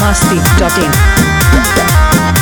masti.in.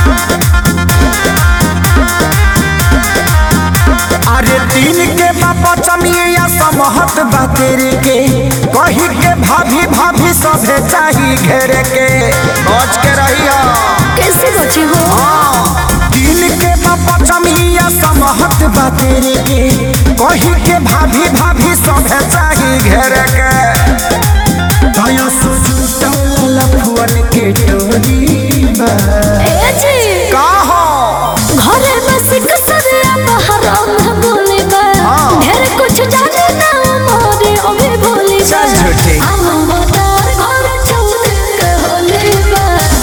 अरे दिन के बापा चमिया समहत बा तेरे के कही के भाभी भाभी सभे चाही घेरे के बच के रहिया कैसे बचे हो हाँ। दिन के बापा चमिया समहत बा तेरे के कही के भाभी भाभी सभे चाही घेरे के दया सुजुता लफुअन के टोली बा ए जी का हो घरे बस कसरिया बहरा में बोले बा हाँ। ढेर कुछ जाने ना मोरे ओमे बोले बा चल झूठी। हम मतार घर चौक के होले बा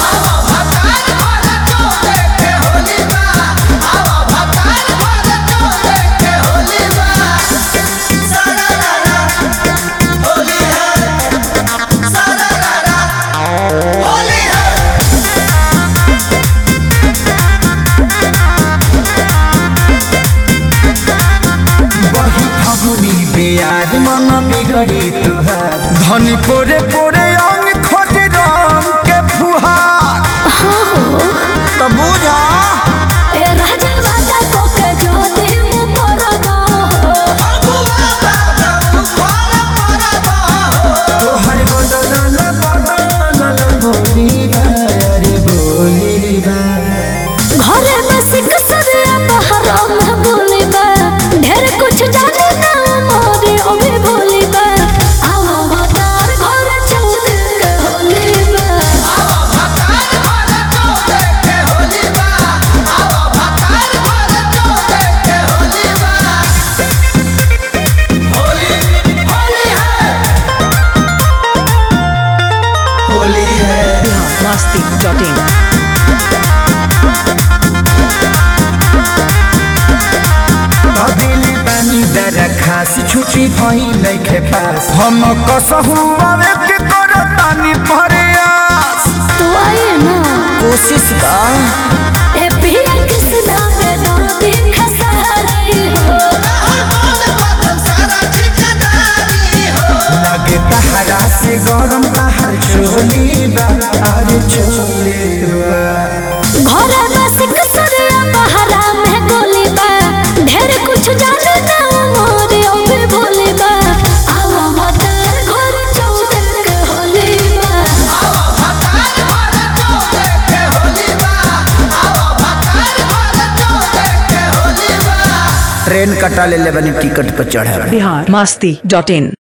बही फगुनी बेयार मन बिगड़ी तुहार धनी पोरे पोरे अंग खोज रंग के फुहार तो बुझा ए राजा राजा को के जो दे मु परदा तोहर बदनल बदनल बोली बा अरे बोली बा घरे बस कसरिया बहरा में बोले बा ढेर कुछ जाने ना मोरे ओमे बोले बा हम मतार घर चौक के होले बा होली है masti.in. दिली पानी दर खास छुट्टी भई नइखे पास हम कसहु आवे के करतानी प्रयास तू आए ना कोशिश का ए पिया कृष्णा में दर्दी खसारी हो लगे तहरा से गरम तहर चोली बा अरे चोली बा घरे बस कसरिया बहरा में गोली बा ढेर कुछ जाने ना मोरे ओमे बोले बा आवा मतार घर चौक के होले बा ट्रेन कटा ले ले बनी टिकट पर चढ़े Bihar masti.in.